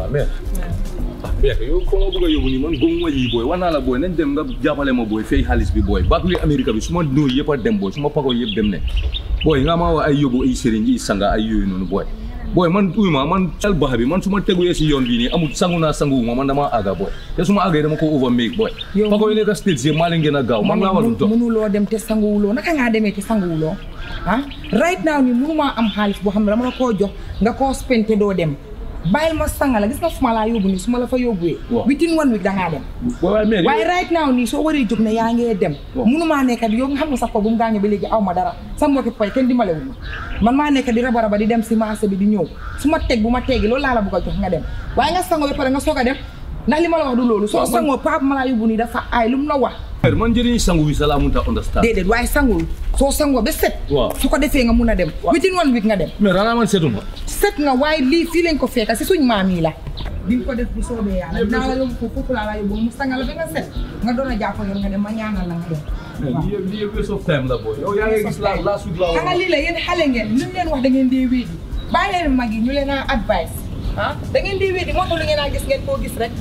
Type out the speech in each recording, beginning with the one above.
waaw mais ah mais yow foo ma bëgg a yóbbu nii man góob ma yii booy wax naa la booy nañ dem nga jàppale ma booy fay xaalis bi booy baatuli Amérique bi su ma nóo yëpp a dem booy su ma pagoo yëpp dem ne booy nga ma wax ay yóbbu ay sëriñ yi sanga ay yooyu noonu booy booy man uy ma man cal baxa bi man su ma tegulee si yoon bii nii amul sangu naa sangu ma man dama àgga booy te su ma àggee dama ko over make booy Yow- pagoo yi nekk state si maa leen gën a gaaw man laa war a dox mënuloo dem te sanguwuloo naka ngaa demee te sanguwuloo ah right now ni mënumaa am xaalis boo xam ne dama la koo jox nga koo spente doo dem bàyyil ma sanga la gis nga fu ma laa yóbbu nii su ma la fa yóbbuwee Waaw. within one week dangaa dem booy waaye mais waaye right now nii soo waree jóg ne yaa ngee dem Waaw. mënumaa nekk di yow nga xam ne sax ko bu mu gaañoo ba léegi aw ma dara sa mbokki pay kenn dimbalewul ma man maa nekk di raba raba di dem si marché bi di ñëw su ma teg bu ma teggi loolu laa la bëgg a jox nga dem waaye nga sangoo ba pare nga soog a dem ndax li ma la wax du loolu soo Waaw, man- sangoo pap ma laa yóbbu nii dafa aay lu mu la wax man njëriñ sangu bi sa laa mënut a understand déedéet waaye sangul soo sangoo ba set Waaw. su ko defee nga mun a dem within one week nga dem mais ranaa man seetuma set nga waaye lii fii lañ ko fekka si suñ maam yi la di nga ko def bu soobee yàlla dinaa la yóbbu foofu foofu laa la yóbbu mu sangal la ba nga set nga doon a jàpp yoon nga dem ma ñaanal la nga dem waaw. lii yëpp lii yëpp waste of time la booy yow yaa ngi gis la last week la xanaa lii la yéen xale ngeen lu ñu leen wax da ngeen dee wéedi bàyyi leen mag yi ñu leen a advice ah da ngeen dee wéedi moo tax lu ngeen a gis ngeen koo gis rek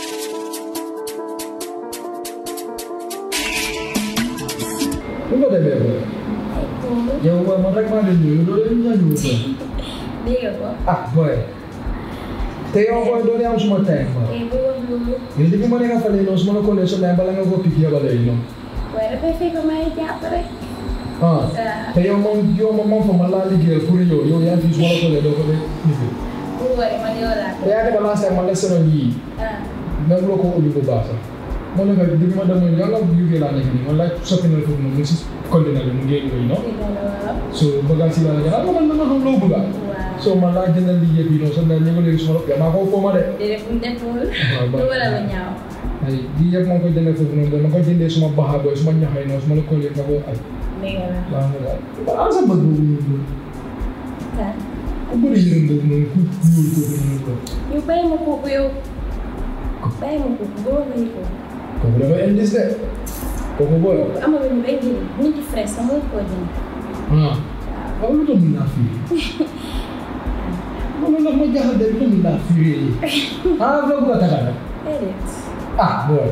bu ko defee ba yow booy man rek maa leen ñëw loolu yëpp ñaa ñëw ko dégg ko ah booy te yow booy doo dee am suma time ba eh bu wax loolu yow depuis ma nekk fale noonu su ma la koolee sa bala nga ko pik yabale yi noonu waaye dafay fekk may jàpp rek ah te yow moom yow moom moom fa ma laa liggéeyal pour yow yow yaa fi su ma la koolee doo ko dee liggéey bu waree man yow laa te yaa ngi balaa sax ma la senoon yii ah même loo ko ubbi bu baax sax moo nekk depuis ma demoon yow nga UK laa nekk nii man laaj soppi na foofu noonu mu si conteneur bi mu ngi yooyu noonu dégg la waaw so bëggaan si laa jël ah man dama xam loo bëgga waaw so man laa jëndal liggéey bi noonu so na ñëw léegi suma yaa maa ko foo ma de déedéet bu mu deful waaw ba- lu war a lu ñaaw ay lii yëpp maa ngi koy jëndee foofu noonu dama koy jëndee suma baaxa booy suma ñaxay noonu suma la koolee nga koy ay dégg la baax na daal ba am sa bëgg boobu noonu ah ku bëri yërëm boobu noonu ku ñuul kooku noonu ko yow bàyyi ma kooku yow bàyyi ma kooku boo ma ko kooku dafa indis de kooku booy kooku amalu ñu benn njëriñ nit ki fresh sax moo koo jënd ah waaw lu tax mun naa firi loolu nag ma jaaxal de lu tax mun naa firi ah loo bëgg a tagal rek déedéet ah booy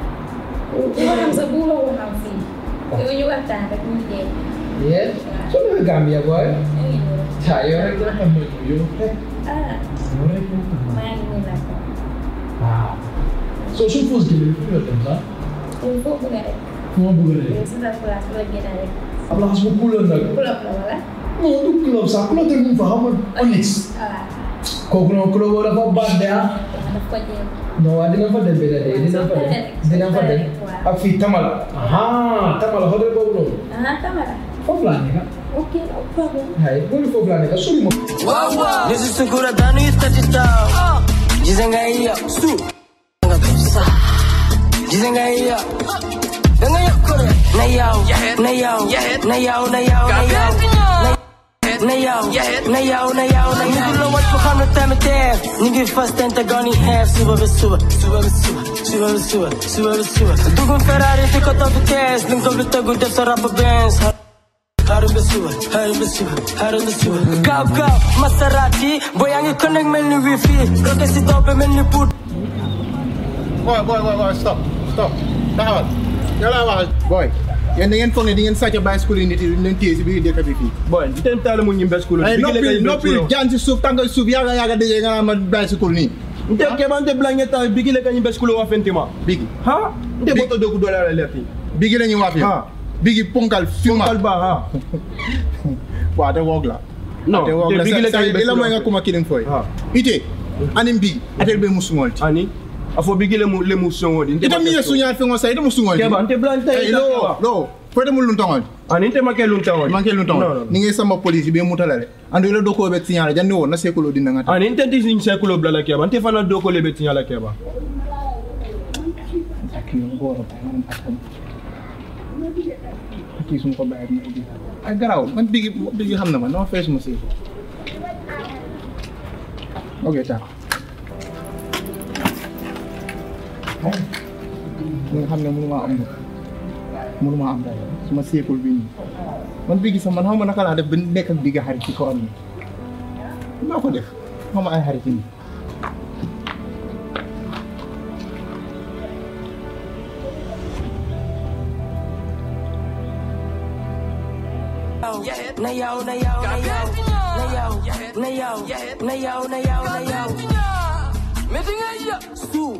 bu ma xam sax bu ma ko xam fii yow ñu waxtaan rek ñu dee yee soo demee Gambia booy ñu ngi ñëw ah yow rek dina xam ne yow rek ah yow rek moo xam ne maa ngi nii nag waaw soo suñ fausse jëlee fu ñu dem sax yow foo bëgg a rek fu ma bëgg a yow rek si sa place bu la gën a rek am na xas bu kuuloon nag club la wala non du club sax club te mu fa xam nga Onyx ah kooku noonu club boobu dafa baax de ah daf ko jël non waa dina fa dem benn de dina fa dem dina fa dem ak fii Tamala ah Tamala hotel boobu noonu ah Tamara foofu laa nekk ok no problem hay boobu foofu laa nekk sori ma Nisi sungura danu istati tao Jizenga iya Stu Nga tusa Jizenga iya Denga ya kore Na yao Na yao Na yao Na yao Na yao Na yao Na yao Na yao Na yao Nigga what you come to time it there Nigga first and the gun in half Suba be suba Suba be suba Suba be suba Suba be suba Dugun Ferrari Fika top the cash Linko bita good Def sa rapper bands Harun Besua, Harun Besua, Harun Besua. Go, go, Maserati, boy, I'm connect me ni wifi. Rocket si dope me ni put. boy boy boy boy stop stop taxawal yow laa wax boy yéen da ngeen foog ne di ngeen sàcc bicycle yi nit yi leen téye si biir dëkk bi fii boy iten tale mu ñimbe school ay noppi noppi jaan si suuf tàngal suuf yaaga yaaga dëjee nga naan ma bicycle nii nte kebante blange ta bigile ka ñimbe school wa fentima bigi ha nte Big- boto doku dole ala lefi bigi la ñuy wax Ha. fii bigi ponkal fima kalba ha waaw te woog la non te woog te la bigile ka sa ñimbe ila mooy nga kuma kilin fooy Ha. ite anin bigi atel be musumol ti ani afo bigile mu le mu songo di ite mi ye suñaal fi ngo sa ite musumol ti keba nte blange ta Hey, lo lo foyte mu luntongol ani nte make lun tawon manke luntongol ni ngay sama police be mutala le andu ila doko be signal janni wo na sekulo dinna ngata ani nte ti sin sekulo bla la keba nte fana doko le be tinya la keba kii su ma ko bàyyi ma ubbi ay garaaw man bigi bigi xam na ma dama fees ma si ok taa nga xam ne mënu maa am mënu maa am dara su ma seekul bi nii man bigi sax man xaw ma naka laa def ba nekk ak bigi xarit ci kaw am ni maa ko def xaw ma ay xarit yi na yow na yow na yow na yow na yow na yow na yow na yow Meti nga ya Stu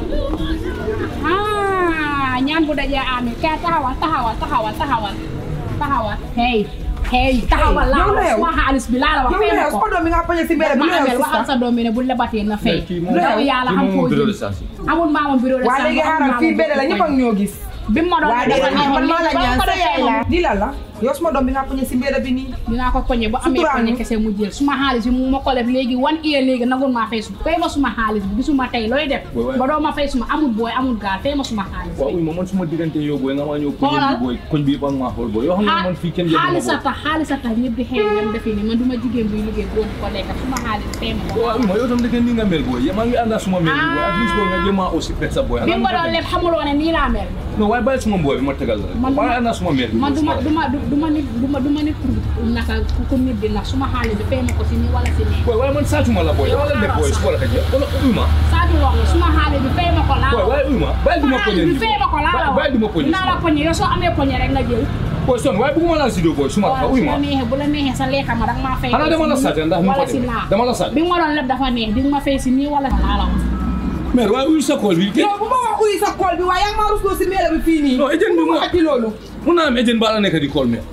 ah ñaan bu dajee amee kay taxawal taxawal taxawal taxawal taxawal hey hey taxawal laa yow la la yow. wax xaalis bi laa la wax yow fay la ma yow ko sama doom bi nga poñe si mbedd bi ma lu yow amel waxal sista sa doom bi ne bu lebatee na fay kii moom yow yàlla xam foo bureau de jëm charge amul maamam bureau de waa léegi xaaral fii mbedd la ñëpp ak ñoo gis bi ma doon waa defal déedéet man maa la ba ñaan ko sa defee yaay la moom di la la yow sama doom bi nga poñe si mbedd bi nii dinaa ko poñe bu amee Suturaal poñe ñu. kese mu jël suma xaalis bi mu ma ko def léegi wan iye léegi nangul maa fay su fay ma suma xaalis bi gisuma tey looy def Booy waay. ba doo ma fay suma amul booy amul gaal fay ma suma xaalis waaw uy ma man suma diggante yow booy nga maa ñëw koñ Xoolal. bi booy koñ bi ba maa xool booy yoo xam ne man fii kenn xaalis jël a tax xaalis a tax ñëpp di xëy ñoom defe ni man du ma jigéen buy liggéey boobu ko lekk suma xaalis fay ma ko waaw uy ma yow tam dëgg ni nga mel booy maa ngi ànd ak suma mel bi booy at least booy nga jéem a aussi fekk sa booy bi nga doon lépp xamuloo ne nii laa mel non waaye bàyyi suma booy bi ma tegal la rek Man- maa ngi ànd ak suma mel bi man du ma du ma du ma nit du ma du ma nit pour naka ku nit di ndax suma xaalis bi fay ma ko si nii wala si nii booy waaye man saatuma la booy yow la def booy su ko la xëjee wala uy ma Sadio wax la suma xaalis bi fay ma ko laa booy waaye uy ma bàyyi du ma poñe xaalis bi fay ma ko laa la bàyyi du ma poñe naa la poñe yow soo amee poñe rek nga jël booy son waaye bëgguma laa sidoo booy suma waaw uy bu ma la neexee bu la neexee sa lekka ma danga maa fay xanaa dama la sàcc ndax nu wala ko si def laa dama la sàcc bi nga ma doon lépp dafa neex di nga ma fay si nii wala si laa la wax mais waaye uy sa kool bi yow bu ma wax uy sa kool bi waaye yaa ngi maa rusloo si mbedd bi fii nii non agent bi bu ma moo waxati loolu mun naa am agent ba la nekk di kool mais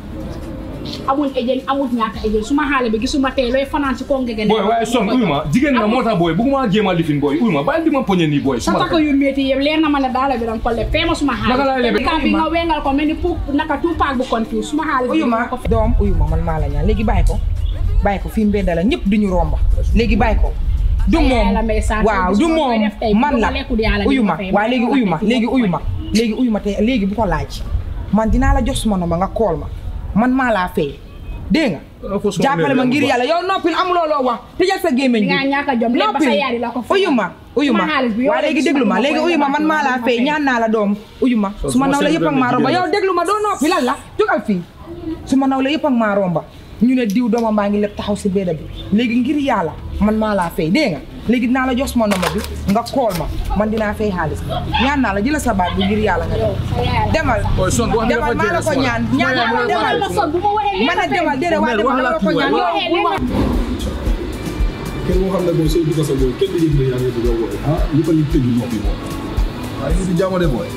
amul ejeen amul ñàkk ejeen suma xaalis bi gisuma tey looy fanaan si koo ngege booy waaye son uy ma jigéen nga moo tax booy bëgguma jéem a lifin booy uy ma bàyyi di ma poñe nii booy sa suma takk yu métti yëpp leer na ma ne daala bi danga ko leb fee ma suma xaalis Naka laay lebee? ka bi nga wengal ko mel ni pour naka tupaak bu confuse suma xaalis bi uyu ma danga ko fay. doom uyu ma man maa la ñaan léegi bàyyi ko bàyyi ko fii mbedd la ñëpp duñu romba léegi bàyyi ko du Ay, moom yàlla may sant, waaw bis du boo koy moom def tey, man bu la ma lekkul yàlla uyu dina ma fay, waaw léegi ma uyu ma lekk léegi ko uyu ma léegi uyu ma te léegi bu ko laaj man dinaa la jox suma nomba nga kool ma man maa laa fay dégg nga jàppale ma ngir yàlla yow noppil amuloo loo wax tëjal sa gémmiñ Nga ñàkk a jom, lépp ba sa yaay di la ko fay. uyu ma uyu ma Suma xaalis bi yow waaw rek léegi suma déglu ma dama léegi koy uyu ma man defaat, maa laa dama fay fay. ñaan naa la doom uyu ma So, suma suma naw la seen yëpp ak benn maa romba jigéen yow la. déglu ma doo noppi lan la jógal fii suma naw la yëpp ak maa romba ñu ne diw doomam baa ngi lépp taxaw si béda bi léegi ngir yàlla man maa laa fay dégg nga léegi dinaa la jox suma nomba bi nga kool ma man dinaa fay xaalis bi ñaan naa la jëla sa baat bi ngir yàlla nga dem Sa yaay la. demal Ooy, son, wax nga demal dafa maa la ko jeex, ñaan son. ñaan Mooy, naa la mooy, demal ma son bu ma waxee man a demal déedéet waaye Mère, demal wax la dama la ko kii ñaan waay. yow kenn moo xam ne booy sooy dugg sa booy kenn du yëg ne yaa ngi dugg booy ah li ko li tëju noppi moom waaye ñu di jàmm de booy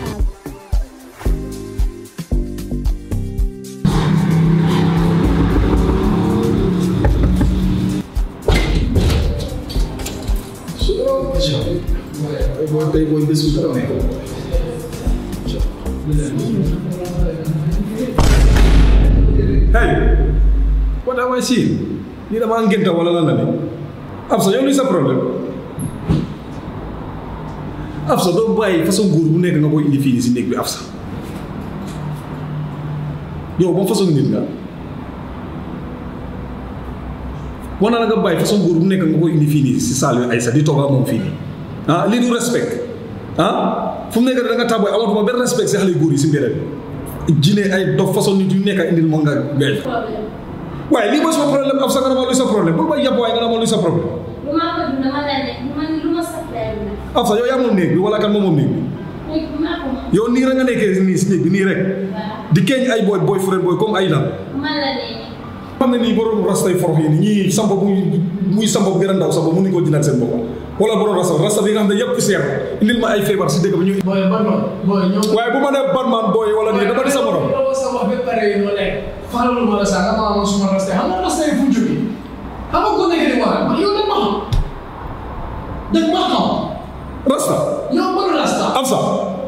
booy tey booy bés bu dara nekk hey what am I seeing lii damaa ngénta wala lan la ni Absa yow luy sa problème Absa doo bàyyi façon góor bu nekk nga koy indi fii nii si néeg bi Absa yow ba façon nit nga war na la nga bàyyi façon góor bu nekk nga koy indi fii nii si saal yu Aïssa di toog ak moom fii nii ah lii du respect ah fu mu nekk da nga tàmbali amatuma benn respect si xale yu góor yi si mbedd bi jine ay dof façon nit yu nekk indil moom nga gay waaye lii mooy sama problème Absa nga ne ma luy sa problème bul ma yàpp waaye nga ne ma luy sa problème lu ma ko dund ma la ne man lu ma sax lay dund. Absa yow yaa moom néeg bi wala kan moom moom néeg bi léegi bu ma ko moom. yow nii rek nga nekkee nii si néeg bi nii rek di keeñ ay boy boy frère boy comme ay lan man la ne xam ne nii borom rastay forox yi nii ñii samp bu muy samp bu gën a ndaw samp mënuñu koo jëndal seen bopp wala borom rasta rasta bi nga xam ne yëpp seer indil ma ay feebar si dëkk bi ñu booy Batman booy ñëw. waaye bu ma nee Batman boy wala nii dama di sa morom yow sa wax ba pare yi noo lekk. faral ma la sax nga maa ma suma rasta xam nga rasta yi fu mu jógee. xam nga ko nekk di wax man yow dañ ma xam. dañ ma xam. rasta yow man rasta. Absa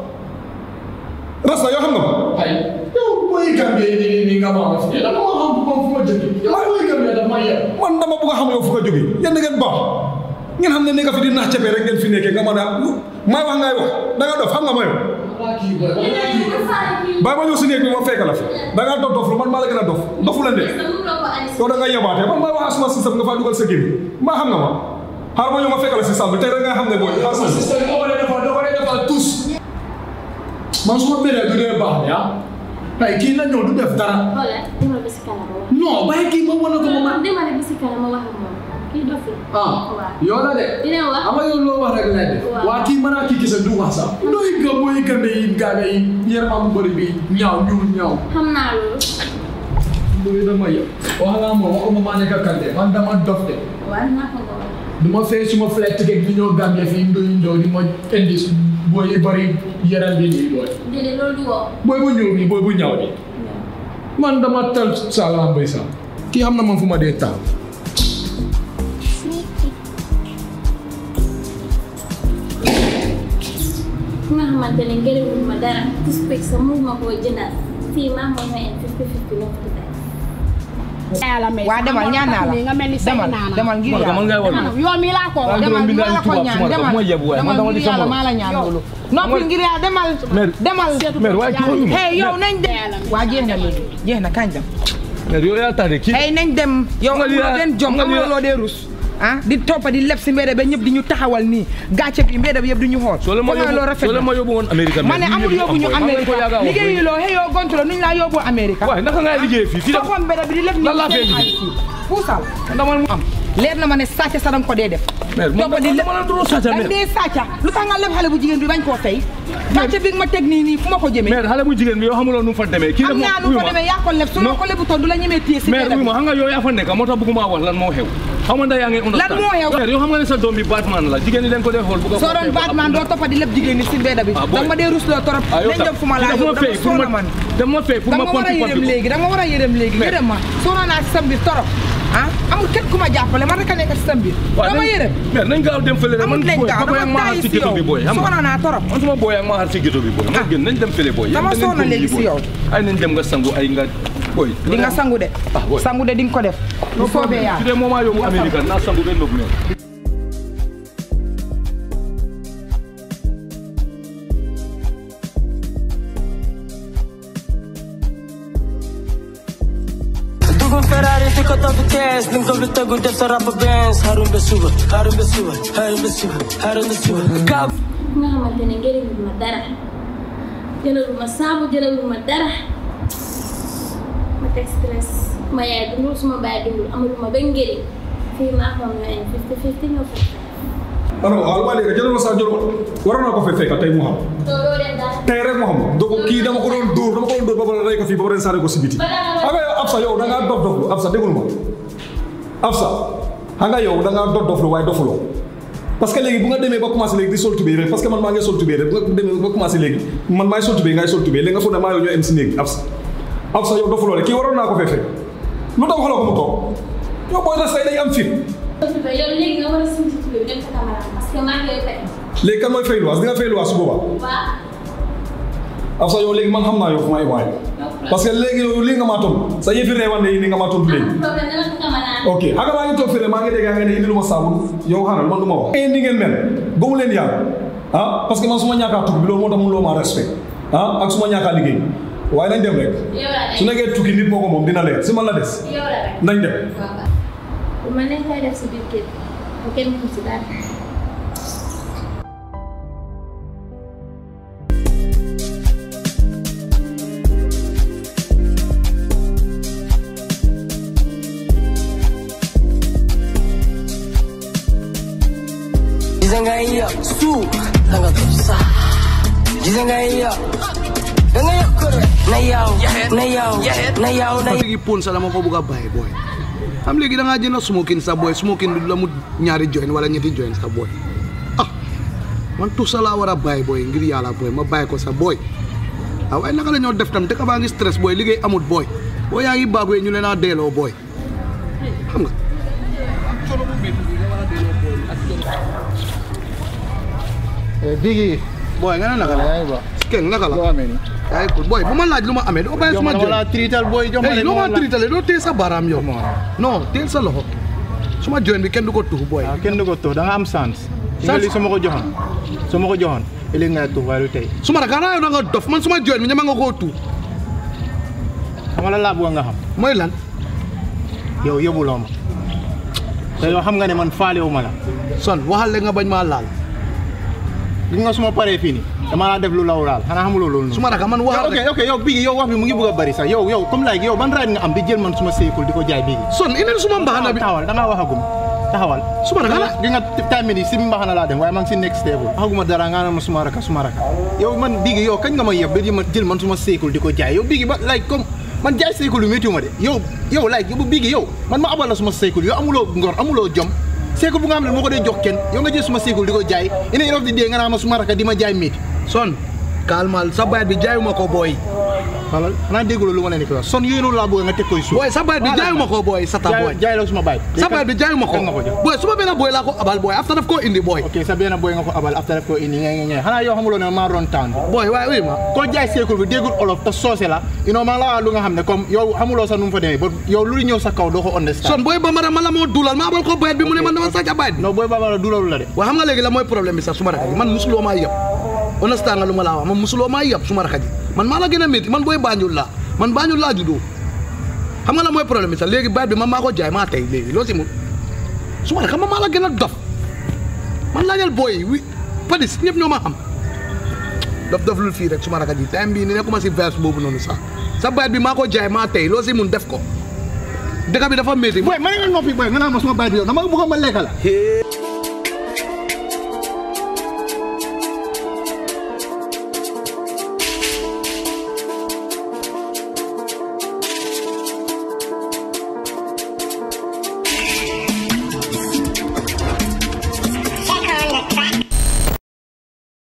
rasta yoo xam nga ma ay yow booy Gambie nii nii nga ma fi. dama ma xam bu fu ma jógee. yow booy Gambie daf ma yeb. man dama bëgg a xam yow fu nga jógee yéen da ngeen baax ngeen xam ne nekk fi di nax capee rek ngeen fi nekkee nga mën a may wax ngay wax da nga dof xam nga ma yow wala kii booy wala kii booy. bàyyi ma ñëw si néeg bi ma fekk la fi da ngaa dof dof lu man maa la gën a dof dofu leen de yow da nga yebaate man may wax ak suma système nga faa dugal sa gémmi maa xam nga ma xaar ma ñëw ma fekk la si salle bi tey rek nga xam ne booy xaar sa ma système boo ko dee defal doo ko dee defal tous. man su ma béree du dee baax de ah. ay kii la ñëw du def dara. Xoolal demal ba si kanam ma wax. non bàyyi kii ma wane ko ma man. demal ba si kanam ma wax ak moom. kii dof la. ah waaw. yow la de. dina wax. ama yow loo wax rek lay def. Waaw. waa kii mën naa kii gis du wax sax. nooy nga booy gande yi gaaga yi yaramam bu bëri bi ñaaw ñuul ñaaw. xam naa loolu. booy dama yow wax nga ma waxuma maa nekk kante man dama dof de waaw naa ko ko wax. du ma fay suma flight ticket bi ñoo Gambia fii ndoy ndoy di ma indi su booy yu bëri yaram bi nii booy déedéet loolu du woo. booy bu ñëw bi booy bu ñaaw bi man dama tal Salam Mbaye Sam kii xam na man fu ma dee taal ki nga xamante ne ngërëmul ma dara suspect sa mu ma koo jëndal fii maa moom ma en fifty fifty loo ko tey. yàlla may waa demal ñaan naa la nga mel ni say demal naana demal ngir man yàlla ngay wax yow mi laa ko wax Waaw. demal juróom bi maa la ko tubaab ñaan suma demal ma yeb waaye man dama demal di ngir yàlla sama maa la ñaan loolu noppi ngir yàlla demal Mère. demal mère waaye kii xooluma hey yow nañ dem waa jeex na léegi jeex na kañ dem mère yow yaa tax de kii hey nañ dem yow Nga lii amuloo yaa- benn jom nga lii yaa- amuloo dee rus ah di toppa di leb si mbedd ba ñëpp di ñu taxawal nii gàcce bi mbedd bi yëpp di ñu xool soo leen ma Foog nga yóbbu loolu rafet soo leen ma na yóbbu woon Amérique ma ne amul yóbbu ñu Amérique liggéeyuloo hey yow gontu la nuñ laa yóbbu Amérique waaye naka ngay liggéey fii fii toxoon mbedd bi di leb Lan laa ñu fee seen liggéey? xaalis yi puusal dama mu am leer na ma ne sàcc sa danga ko dee def mère man toppa di leb dama la duro sàcca danga mère dee sàcca lu tax nga leb xale bu jigéen bi bañ koo fay gàcce bi nga ma teg nii nii fu ma ko jëmee mère xale bu jigéen bi yow xamuloo nu mu fa demee kii am naa nu ko demee yaa ko leb su ma ko lebutoon du la ñemee téye si mère mbedd oui bi ma xam nga yow yaa fa nekk moo tax bëgguma wax lan moo xew xam nga yaa ngi understand moo xew? mère yow xam nga ne sa doom bi Batman la jigéen ñi dañ ko dee xool bu ko soo doon Batman doo toppa di leb jigéen ñi si mbedd bi Ah, boy. danga ma dee rusloo torop ah yow nañ dem fu ma laa dama yóbbu fay dama pour soona ma man dama fay pour ma danga ma war a pompi yërëm pompi léegi danga ma war a yërëm léegi Mais- yërëm ma soona naa si sa mbir torop ah amul kenn ku ma jàppale man rek a nekk si sa mbir dama yërëm mère nañ gaaw dem fële de man amul leen boy gaaw papa yaa ngi dama ma xaar tayi si si ghetto yow bi boy xam nga soona naa torop man suma boy yaa ngi ma xaar si ghetto bi boy ma gën nañ dem fële boy Dama Yéen da ngeen soona ko léegi lii, si boy. yow. ay nañ dem nga sangu ay nga boy di nga sangu de Ah, boy. sangu de di nga ko def bu soobee yaa su dee moment yóbbu Amérique naa sangu benn nëb mère dugum Ferrari di ko topp kees li nga ko fi tegu def sa rap Benz xarum ba suba xarum ba suba xarum ba suba xarum ba suba gaaw ki nga xamante ne ngërëmul ma dara jëlalul ma saabu jëlalul ma dara ma teg stress ma yaay dundul suma baay dundul amalul ma benn njëriñ fii maa moom ñoo en fifty fifty ñoo fa alors waaw waa léegi jëlal ma sax jëlal waroon naa ko fee fekk tey mu xam doo doo dem dara tey rek mu xam donc kii dama ko doon dóor dama ko doon dóor ba pare rey ko fii ba pare sànni ko si biti xam nga yow Absa yow da ngaa dof doflu Absa déglu ma Absa xam nga yow da ngaa dof doflu waaye dofuloo parce que léegi bu nga demee ba commencé léegi di sol tubéy rek parce que man maa ngi sol tubéy rek bu nga demee ba commencé léegi man maay sol tubéy ngay sol tubéy léegi nga foog ne maa yow ñoo em si néeg Absa Absa yow dofuloo rek kii waroon naa ko fee fekk lu tax waxaloo ko mu toog yow booy resté day am fit yow léegi nga war a simsi tubé bi dem sa caméra parce que maa ngi lay fay léegi kan mooy fay luwaas di nga fay luwaas su boobaa waa Absa yow léegi man xam naa yow fu may waay parce que léegi yow lii nga maa tontu sa yëfi reewande yi ni nga maa tontu léegi problème dama sa caméra ok xam nga maa ngi toog fii maa ngi dégg nga ne indi lu ma saabu yow xaaral man du ma wax. ni ngeen mel gëmu leen yàlla ah parce que man su ma ñàkkaa tukki bi loolu moo tax mun loo maa respect ah ak su ma ñàkkaa liggéey waaye nañ dem rek yow la su rek nekkee tukki nit moo ko moom dina leer si man la des yow la rek nañ dem. waaw waaw bu ma neexee def si biir kër bu kenn mënu si dara gis nga iya suuf da nga def sax gis nga iya da nga yokk rek na yaw na yaw na yaw na léegi pon sa dama ko bëgg a bàyyi booy am léegi da ngaa jënd smoking sa booy smoking bi du la mu ñaari join wala ñetti join sa booy ah man tout ça laa war a bàyyi booy ngir yàlla booy ma bàyyi ko sa booy ah waaye naka la ñoo def tam dëkk baa ngi stress booy liggéey amut booy boo yaa ngi baagwee ñu leen a deeloo booy xam nga Bigi, booy nga ne naka la yaa ngi ba. kenn naka la Loo amee nii. yaa ngi ko booy bu ma laaj lu ma amee doo bàyyi Jox suma ma join dama la triital booy jox ma hey leen loo ma la- tritale doo téye sa baaraam yow non téel sa loxo suma join bi kenn du ko tuux booy waaw kenn du ko tuux da nga am sens. Sans- Sans li su ma ko joxoon su ma ko joxoon ëllëg ngay tuux waaye du tey suma naka xanaa yow da nga dof man suma join bi ñama nga koo tuux xam nga la laa bëgg nga xam mooy lan yow yóbbuloo ma te yow xam nga ne man faalewu ma la son waxal le nga bañ maa laal gis nga suma paree fii nii dama laa def lu law laal xanaa xamuloo loolu noonu suma naka man waxal ok rek ok yow bii yow wax bi mu ngi bëgg a bari sax yow yow comme like yow ban right nga am di jël man suma séykul di ko jaay bii son ineen suma mbaxana bi taxawal da ngaa waxagum taxawal Suma naka la? gi nga time ni si mbaxana laa dem waaye maa ngi si next stable waxaguma dara nga naan ma suma raka suma raka yow man bii yow kañ nga ma yeb ba di ma jël man suma séykul di ko jaay yow bii ba like comme man jaay cycle bi méttiwu ma de yow yow like yow bigi yow man ma abal la suma cycle yow amuloo ngor amuloo jom cycle bu nga xam ne moo ko dee jox kenn yow nga jël suma cycle di ko jaay ina enof di dee nga naa ma suma raka di ma jaay métti son kalmal sa bayat bi jaayuma ko booy xalal xanaa dégguloo lu ma leen di ko wax son yooyu noonu laa bëgg nga teg koy suuf booy sa bayat bi jaayuma ko booy sata booy jaay la suma baay sa bayat bi jaayuma ko kan nga ko jox booy suma benn booy laa ko abal booy after daf koo indi booy ok sa benn boy nga ko abal after def ko indi ngay ngay xanaa yow xamuloo ne maa ron town booy waaye uy ma ko jaay cycle bi déggul olof te soose la you know maa la wax lu nga xam ne comme yow xamuloo sax nu mu fa demee ba yow lu ñëw sa kaw doo ko understand son booy bambara ma la moo duulal ma abal ko bayat bi mu ne man dama sàcc bayat bi non booy baba la dulalu la de waaye xam nga léegi la mooy problème bi sax suma raka ji man musuloo maa yëpp understand nga lu ma laa wax man musuloo maa yëpp suma raka ji man maa la gën a métti man booy Banjul laa man Banjul laa juddoo xam nga la mooy problème bi sax léegi bayat bi man maa ko jaay maa tey léegi loo si mun suma raka man maa la gën a dof man laajal booy wi padis ñëpp ñoo ma xam dof dof lul fii rek suma raka ji time bii ni nekkuma si verse boobu noonu sax sa bayat bi maa ko jaay maa tey loo si mun def ko dëkk bi dafa métti boy ma ne nga noppi boy nga naa ma suma baay bi yow dama bëgg ma lekka la